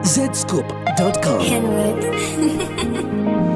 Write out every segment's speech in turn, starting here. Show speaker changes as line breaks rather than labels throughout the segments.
zscoop.com.
Henwood.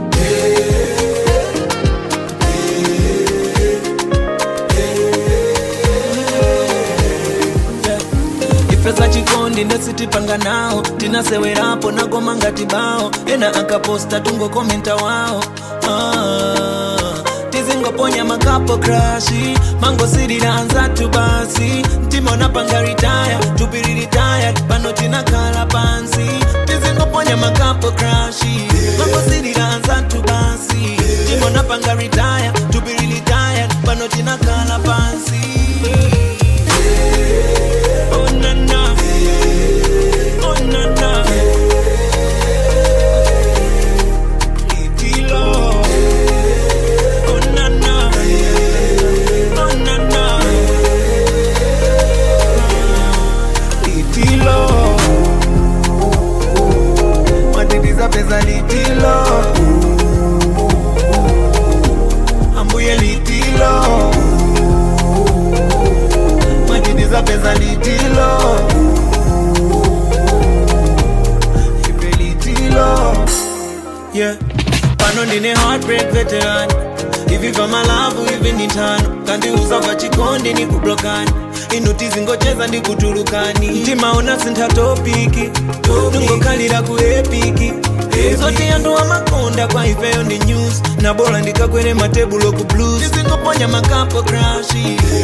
ifesa chikondi ndesitipanga nawo tinasewerapo nagoma ngati bawo ena akaposta tungokomenta wawo ah, tizingoponya makapo krashi mangosirira anzatu basi mtima unapanga ritaya tupiri ritaya pano tinakhala pansi tizingoponya makapo krashi mangosirira anzatu basi mtima unapanga ritaya tupiri ritaya pano tinakhala pansi Oh na na, oh na na, Itilo. Oh na na, oh na na, Itilo. Matatizo pesa litilo, ambuye litilo matitiza pesa litilo ipe litilo yeah pano ndine heartbreak veteran hivi vya malavu hivi ni tano kandiuza va chikondi ni kublokani inuti zingocheza ndi kutulukani mtima una sintha topiki ningokhalira ku epiki zoti yanduwa makonda kwa ifeyo ndi news na bora ndikakwere matebulo ku blues tizingoponya makapo krashi